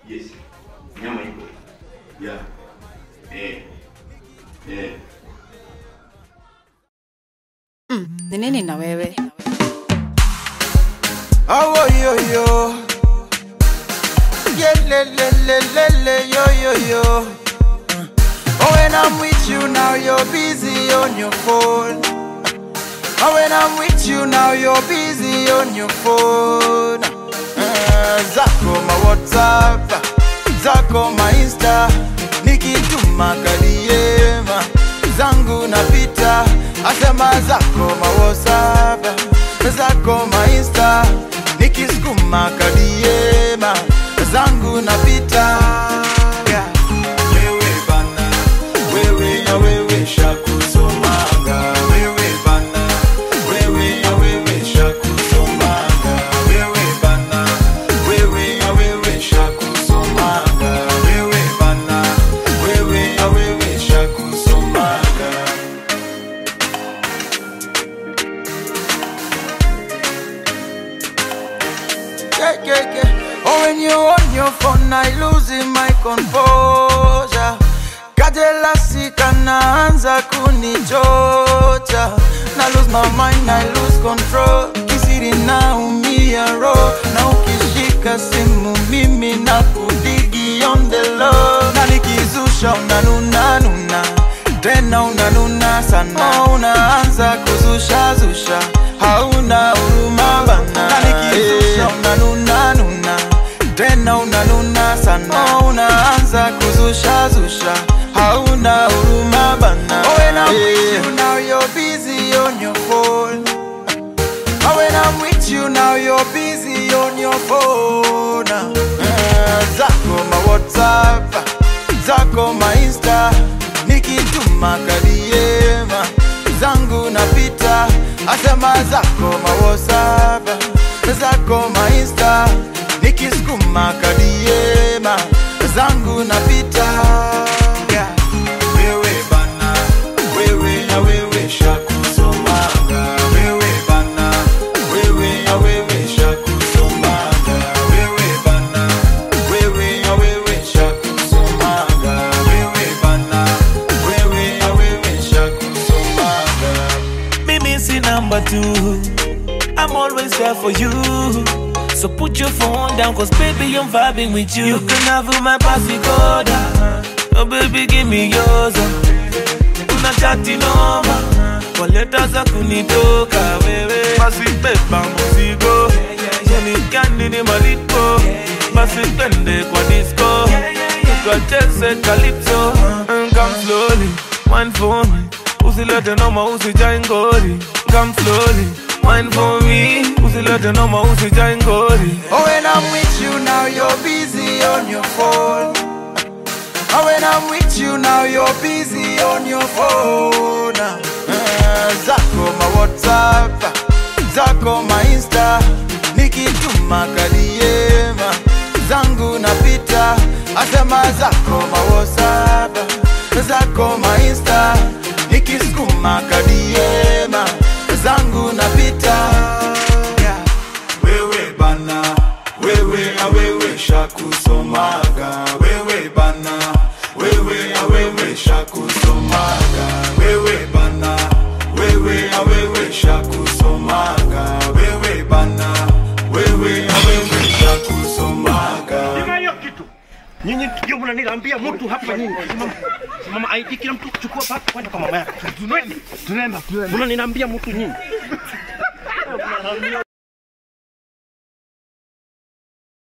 Yes. Nyama iko. Yeah. Eh. Eh. Ni nini na wewe? Oh, yo, yo. Yeah, le, le, le, le, le, yo, yo, yo. Oh, when I'm with you now, you're busy on your phone. Oh, when I'm with you now, you're busy on your phone. Uh, zako ma WhatsApp, zako ma Insta, nikituma kadiema zangu napita, asema zako ma WhatsApp, zako ma Insta, nikisukuma kadiema zangu napita. Yeah. Wewe bana, wewe ya wewe shakusomanga, wewe bana, wewe ya wewe shakusomanga, wewe bana, wewe ya wewe shakusomanga, wewe bana, wewe ya wewe shakusomanga. yeah, yeah, yeah. Oh, when you on your phone, I losing my composure. Kajelasi kanaanza kunichocha na lose my mind, I lose control. Kisiri naumia roho na ukishika simu mimi na kudigi on the low, na nikizusha unanuna nuna tena unanuna sana, oh, unaanza kuzusha zusha, hauna huruma bana, na nikizusha unanuna nuna tena unanuna sana, oh, unaanza kuzusha zusha, hauna huruma bana. Oh, when I'm with you now, you're busy on your phone. Oh, when I'm with you now, you're busy on your phone. Uh, zako ma WhatsApp, zako ma Insta, nikituma kadiema zangu napita, asema zako ma WhatsApp, zako ma Insta, nikisukuma kadiema zangu napita. Yeah. Wewe bana, wewe ya wewe shakusomanga, wewe bana, wewe ya wewe shakusomanga, wewe bana, wewe ya wewe shakusomanga, wewe bana, wewe ya wewe shakusomanga. Mimi si number two. I'm always there for you. So put your phone down, cause baby, I'm vibing with you. You can have my password. Oh, baby, give me yours. Una chati noma. Kwa leta za kunitoka wewe. Basi beba mzigo. Jeni gani ni malipo. Basi twende kwa disco. Tukacheze calypso. And Come slowly, wine for me. Usilete noma, usijai ngori. Come slowly, wine for me. Usilete noma, usijai ngori. Oh, when I'm with you now, you're busy on your phone. Oh, when I'm with you now, you're busy on your phone. Uh, zako ma WhatsApp, zako ma Insta, nikituma kadiema zangu napita, asema zako ma WhatsApp, zako ma Insta, nikisukuma kadiema zangu napita. Yeah. Wewe bana, wewe a wewe shakusomaga, wewe bana, wewe a wewe shakusomaga, wewe bana, wewe a wewe shakusomaga, wewe bana, wewe a wewe shakusomaga. Piga hiyo kitu. Nyinyi ndio mnaniambia mtu hapa nyinyi. Simama. Simama ID kila mtu chukua baki kwenda kwa mama yako. Tunaenda. Tunaenda. Mnaniambia mtu nyinyi.